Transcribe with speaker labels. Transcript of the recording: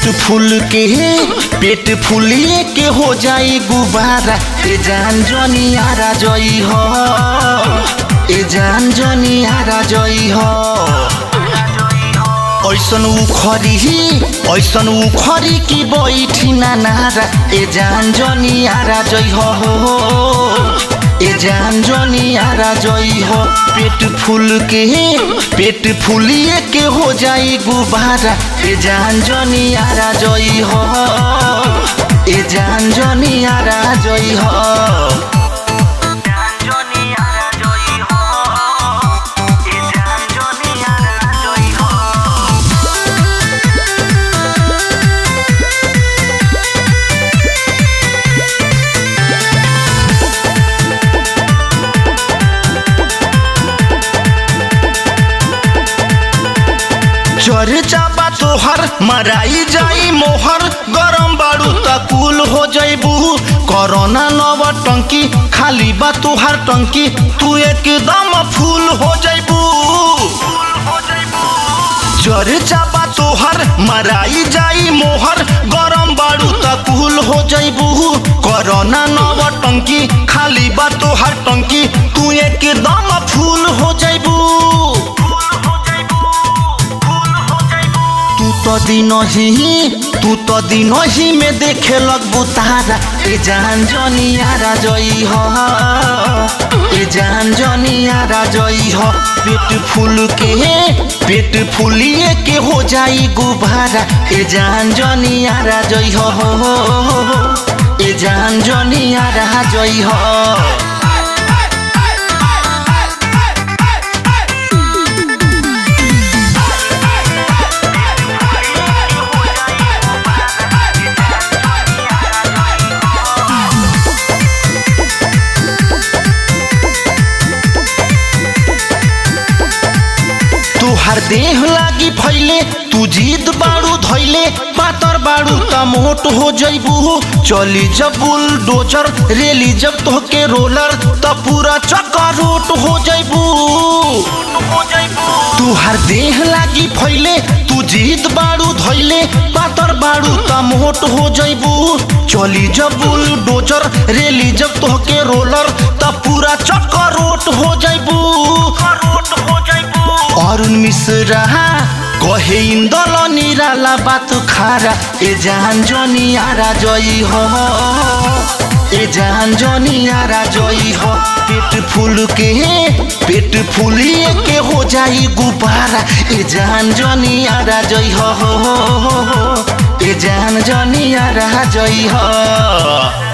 Speaker 1: पेट फूल के पेट फूलिए के हो जाई गुबारा ए जान जनी आरा जई हो ए जान जनी आरा जई हो ऐसन उखरी ऐसन उखरी की बैठी ना नारा ए जान जनी आरा जई हो ए जान जनी आरा जई हो पेट फूल के पेट फूलिए के हो जाई गुबारा ए जान जनी आरा जई हो ए जान जनी आरा जई हो चर्चा बा तोहर मराई जाई मोहर गरम बाड़ू त कुल हो जैबू कोरोना नव टंकी खाली बा तोहर टंकी तू एकदम फूल हो जैबू चर्चा बा तोहर मराई जाई मोहर गरम बाड़ू त कुल हो जैबू कोरोना नव टंकी खाली बा तोहर टंकी तू एकदम फूल हो जैबू तू तो दिन ही तू तो दिन ही में देखे लगबू तारा ए जान जनी आरा जई हो ए जान जनी आरा जई हो पेट फूल के पेट फूलिए के हो जाई गुबारा ए जान जनी आरा जई हो ए जान जनी आरा जई हो तुहार देह लागी फैले तू जीत बाड़ू धैले पातर बाड़ू त मोट हो जैबू चली जब बुलडोजर रेली जब तोहके रोलर त पूरा चक्करोट हो जैबू तुहार देह लागी फैले तू जीत बाड़ू धैले पातर बाड़ू त मोट हो जैबू चली जब बुलडोजर रेली जब तोहके रोलर त पूरा चक्करोट हो जैबू अरुण मिश्रा कहे इंदल निराला बात खारा ए जान जनी आरा जई हो ए जान जनी आरा जई हो पेट फूल के पेट फूलिए के हो जाई गुब्बारा ए जान जनी आरा जई हो ए जान जनी आरा जई हो